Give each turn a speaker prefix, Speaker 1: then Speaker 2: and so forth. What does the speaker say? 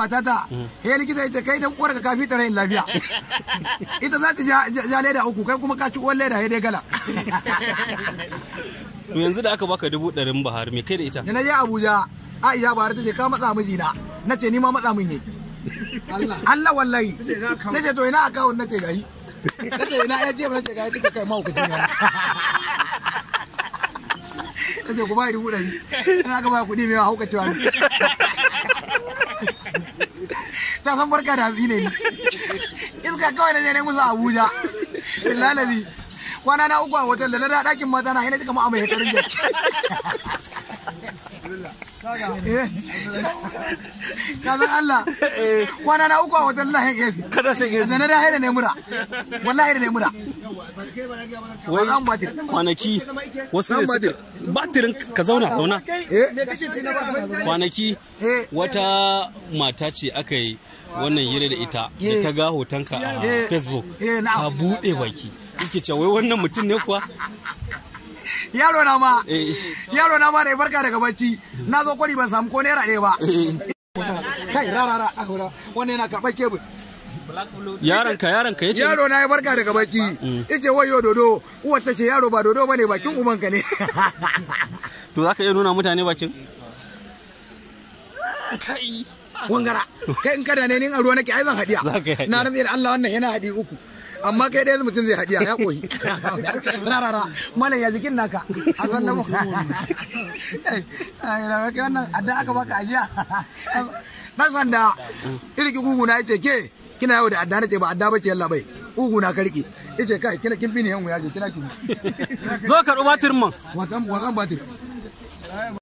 Speaker 1: matata he likita ya ce kai dan uwarka ka fita rayin lafiya ita za ta ja- ja ja leda uku kai kuma ka ci uwar leda he dai gala
Speaker 2: to yanzu da aka baka dubu ɗarin bahar me kai da ita
Speaker 1: da na je Abuja Aisha Bahar ta ce ka matsa mijina na ce ni ma matsa min yi Allah wallahi na ce to ina akawun na ce gahi na ce ina ya je na ce gahi take kai mahaukaci ne ta ce ku ba dubu ɗari ina ka ba kuɗi mai haukacewa ne ta san barka da hatsi ne ni iska kawai na je ne musu Abuja billahi kwana na uku a hotel da na da ɗakin mata na ina cika mu amai hekarin jaki ka san Allah kwana na uku a hotel na hin AC
Speaker 2: kada shan
Speaker 1: da na da haida ne mura wallahi da ne mura
Speaker 2: wai
Speaker 1: zan batir
Speaker 2: kwanaki wasu
Speaker 1: Zan
Speaker 2: ne suka batirin ka zauna zauna
Speaker 1: eh
Speaker 2: kwanaki
Speaker 1: eh
Speaker 2: wata mata ce aka yi wannan hira da ita da
Speaker 1: Eh.
Speaker 2: ta ga hotonka a
Speaker 1: Eh.
Speaker 2: facebook
Speaker 1: Eh, na'am.
Speaker 2: ta buɗe baki yake cewa wai wannan mutum ne kuwa
Speaker 1: yaro na ma
Speaker 2: Eh.
Speaker 1: yaro na ma da ya barka daga bacci na zo kwari ban samu ko naira ɗaya ba kai rara rara ahura wannan yana karɓar kebul
Speaker 2: yaronka yaronka ya ce
Speaker 1: yaro na ya barka daga bacci ice wayo dodo uwar ta ce yaro ba dodo bane bakin ubanka ne
Speaker 2: to za ka iya nuna mutane bakin kai
Speaker 1: wangara kai in kada ne ni a ruwa nake ai zan hadiya
Speaker 2: Za ka yi hadiya.
Speaker 1: na rantsa da Allah wannan yana hadi uku amma kai dai mutum zai hadiya ya koyi rarara malam ya jikin naka a san na mu ai na kai wannan adda aka baka ajiya dan sanda irki gugu na yace ke kina yau da adda nace ba adda bace yalla bai gugu na ka rike yace kai kina kin fi ne yan wuya je kina kin
Speaker 2: zo karɓi batirin man
Speaker 1: watan watan batir